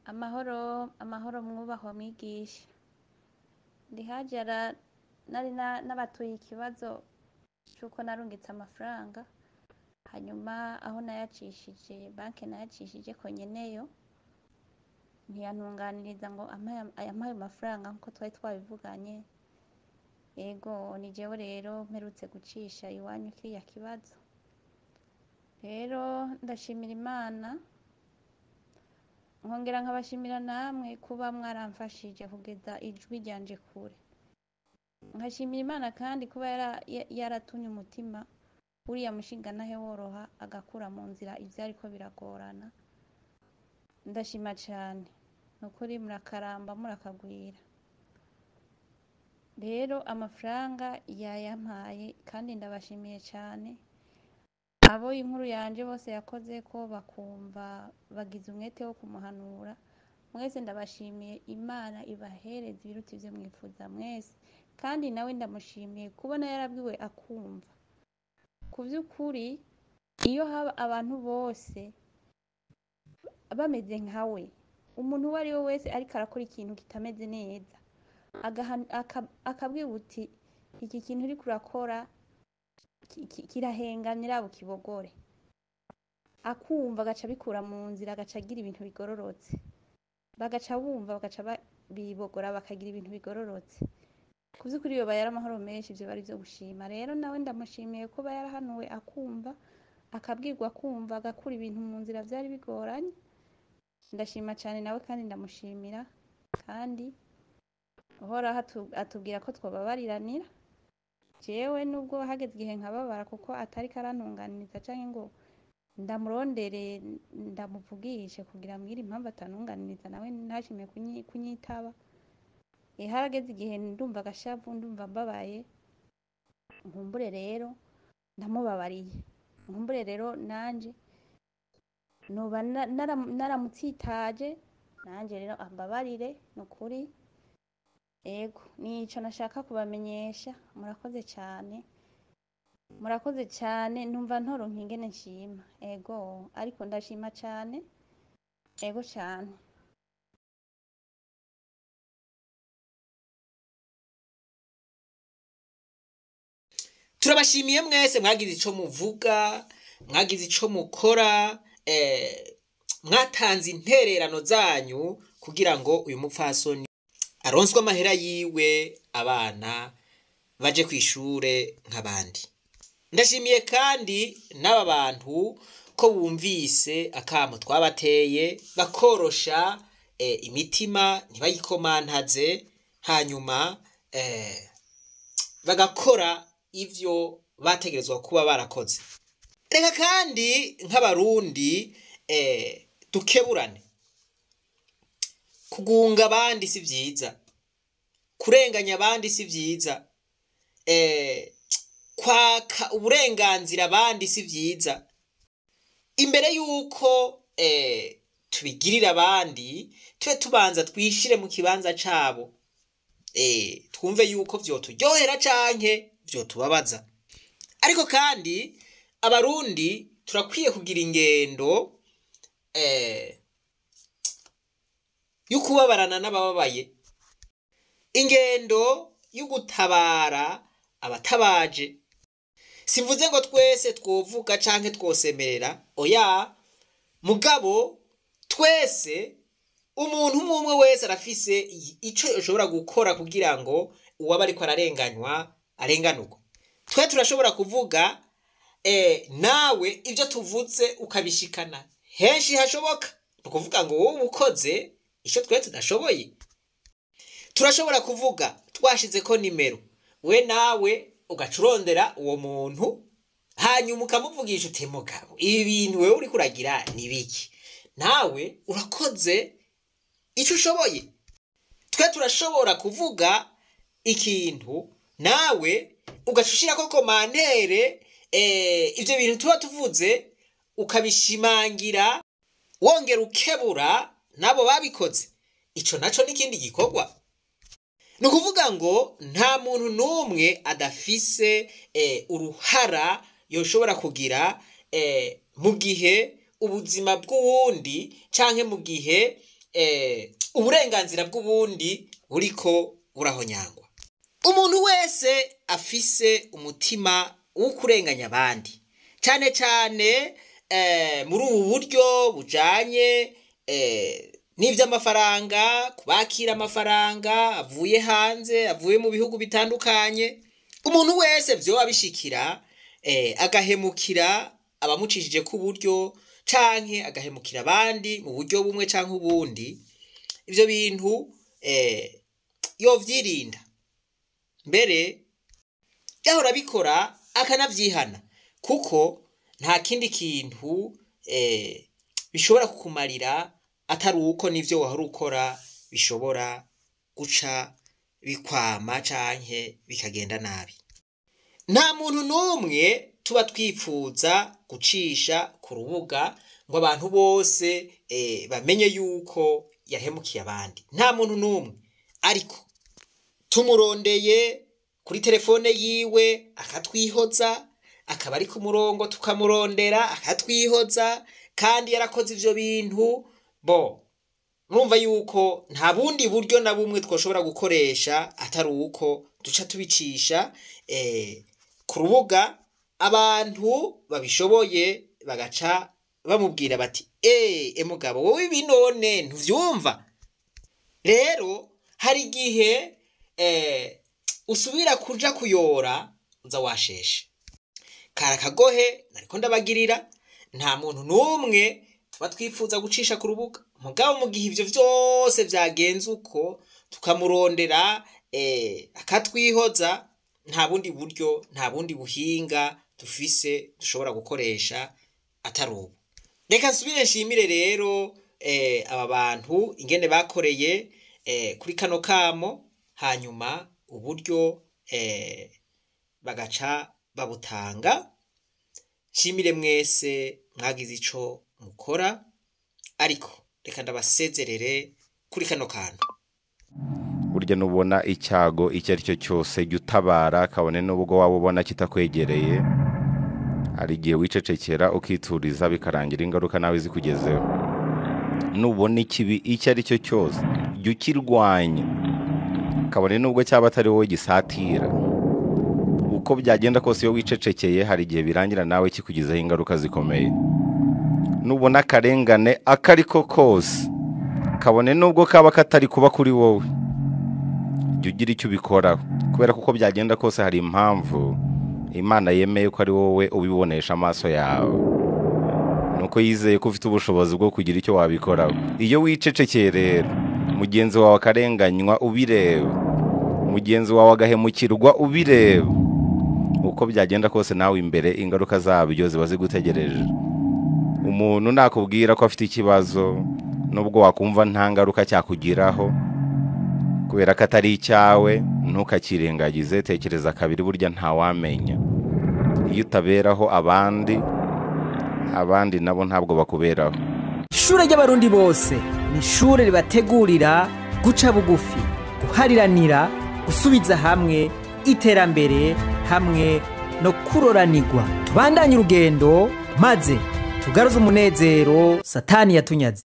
Amahoro, amahoro mwubahwa mwigisha. Ndi Hajara nari na- nabatuye ikibazo c'uko narungitse amafaranga, hanyuma aho nayacishije, banke nayacishijeko nyeneyo ntiyantunganiriza ngo ampe ampe ayo mafaranga nkuko twari twabivuganye. Ego ni jewe rero mperutse gucisha iwanyu kiriya kibazo. Rero ndashimira Imana, nkongera nkabashimira namwe kuba mwaramfashije kugeza ijwi ryanje kure. Nkashimira Imana kandi kuba yara- ya- yaratumye umutima w'uriya mushingantahe woroha agakura mu nzira ivyariko biragorana. Ndashima cane. Nukuri murakaramba murakagwira. Rero amafaranga yayampaye kandi ndabashimiye cane. Abo inkuru yanje bose yakozeko bakumva bagize umwete wo kumuhanura, mwese ndabashimiye Imana ibahereze ibiruta ivyo mwifuza mwese. Kandi nawe ndamushimiye kubona yarabwiwe akumva. Ku vy'ukuri iyo haba abantu bose bameze nkawe, umuntu uwo ari we wese ariko arakora ikintu kitameze neza, agahan- aka- akabwirwa uti iki kintu uriko urakora ki- ki- kirahengamye bukibogore. Akumva agaca abikura mu nzira agaca agira ibintu bigororotse. Bagaca bumva bagaca ba- bibogora bakagira ibintu bigororotse. Ku vy'ukuri yoba yari amahoro menshi ivyo bari ivyo gushima. Rero nawe ndamushimiye kuba yarahanuwe akumva, akabwirwa akumva, agakura ibintu mu nzira vyari bigoranye. Ndashima cane nawe kandi ndamushimira, kandi uhoraho atu- atubwira ko twobabariranira. Jewe nubwo hageze igihe nkababara kuko atariko arantunganiriza canke ngo ndamurondere ndamuvugishe kugira ambwire impamvu atantunganiriza nawe ntashimye kunyi- kunyitaba. Eh, harageze igihe ndumva agashavu, ndumva mbabaye, nkumbure rero ndamubabariye. Nkumbure rero nanje noba na- nara- naramutsitaje, nanje rero ambabarire nukuri. Ego, nico nashaka kubamenyesha, murakoze cane. Murakoze cane, numva ntoronka ingene nshima. Ego, ariko ndashima cane, ego cane. turabashimiye mwese mwagize ico muvuga mwagize ico mukora eh, mwatanze intererano zanyu kugira ngo uyu mupfasoni aronswe amahera yiwe abana baje kw'ishure nk'abandi ndashimiye kandi n'aba bantu ko bumvise akamo twabateye bakorosha eh, imitima ntibayikomantaze hanyuma eh, bagakora ivyo bategerezwa kuba barakoze reka kandi nk'abarundi eh, dukeburane kugunga abandi si vyiza kurenganya abandi si vyiza eh, kwaka uburenganzira abandi si vyiza imbere y'uko eh, tubigirira abandi tube tubanza twishire mu kibanza cabo eh, twumve yuko vyoturyohera canke vyotubabaza ariko kandi abarundi turakwiye kugira ingendo eh, y'ukubabarana n'abababaye ingendo y'ugutabara abatabaje simvuze ngo twese twovuga canke twosemerera oya mugabo twese umuntu umwe umwe wese arafise i- ico yoshobora gukora kugira ngo uwaba ariko ararenganywa arenganurwe twe turashobora kuvuga eh, nawe ibyo tuvuze ukabishikana henshi hashoboka ni ukuvuga ngo wowe ukoze icyo twe tudashoboye turashobora kuvuga twashize ko nimero we nawe ugaca urondera uwo muntu hanyuma ukamuvugisha uti mugabo ibi bintu wewe uri kuragira ni biki nawe urakoze icyo ushoboye twe turashobora kuvuga ikintu nawe ugaca ushyirako komantere eh, ibyo bintu tuba tuvuze ukabishimangira wongera ukebura n'abo babikoze icyo nacyo n'ikindi gikorwa ni ukuvuga ngo nta muntu n'umwe adafise eh, uruhara yoshobora kugira eh, mu gihe ubuzima bw'uwundi canke mu gihe eh, uburenganzira bw'ubundi buriko burahonyangwa umuntu wese afise umutima wo kurenganya abandi cyane cyane eh, muri ubu buryo bujanye eh, n'ivy'amafaranga kubakira amafaranga avuye hanze avuye mu bihugu bitandukanye umuntu wese vyoba bishikira eh, agahemukira abamucishije ku buryo canke agahemukira abandi mu buryo bumwe canke ubundi ivyo bintu eh, yovyirinda mbere yahora abikora akanavyihana kuko nta kindi kintu eh, bishobora kukumarira atari uko n'ivyo wahora ukora bishobora guca bikwama canke bikagenda nabi nta muntu n'umwe tuba twifuza gucisha ku rubuga ngo abantu bose eh, bamenye yuko yahemukiye abandi nta muntu n'umwe ariko tumurondeye kuri telefone yiwe akatwihoza akaba ari ku murongo tukamurondera akatwihoza kandi yarakoze ivyo bintu bo murumva yuko nta bundi buryo na bumwe twoshobora gukoresha atari uko duca tubicisha eh, ku rubuga abantu babishoboye bagaca bamubwira bati eh e mugabo wowe ibi none ntuvyumva rero hari igihe eh, usubira kuja kuyora uza washeshe kari akagohe nariko ndabagirira nta muntu n'umwe tuba twifuza gucisha ku rubuga mugabo mu gihe ivyo vyose vyagenze uko tukamurondera eh, akatwihoza nta bundi buryo nta bundi buhinga dufise dushobora gukoresha atari ubu reka nsubire nshimire rero eh, aba bantu ingene bakoreye eh, kuri kano kamo hanyuma uburyo eh, bagaca babutanga nshimire mwese mwagize ico mukora ariko reka ndabasezerere kuri kano kantu burya nubona icyago icyo ari cyo cyose jya utabara kabone n'ubwo waba ubona kitakwegereye hari igihe wicecekera ukituriza bikarangira ingaruka nawe zikugezeho nubona ikibi icyo ari cyo cyose jya ukirwanya kabone n'ubwo cyaba atari wowe gisatira uko byagenda kose iyo wicecekeye hari igihe birangira nawe kikugizeho ingaruka zikomeye nubona akarengane ako ari ko kose kabone n'ubwo kaba katari kuba kuri wowe jya ugira icyo ubikoraho kubera ko uko byagenda kose hari impamvu imana yemeye ko ari wowe ubibonesha amaso yawe nuko yizeye ko ufite ubushobozi bwo kugira icyo wabikoraho iyo wicecekeye rero mugenzi wawe akarenganywa ubireba mugenzi wawe agahemukirwa ubireba uko byagenda kose nawe imbere ingaruka zabyo ziba zigutegereje umuntu nakubwira ko afite ikibazo nubwo wakumva nta ngaruka cyakugiraho kubera ko atari icyawe ntukakirengagize tekereza kabiri burya ntawamenya iyo utaberaho abandi abandi nabo ntabwo bakuberaho ishure ry'abarundi bose ni ishure ribategurira guca bugufi guhariranira gusubiza hamwe iterambere hamwe no kuroranirwa tubandanye urugendo maze tugaruze umunezero satani yatunyaze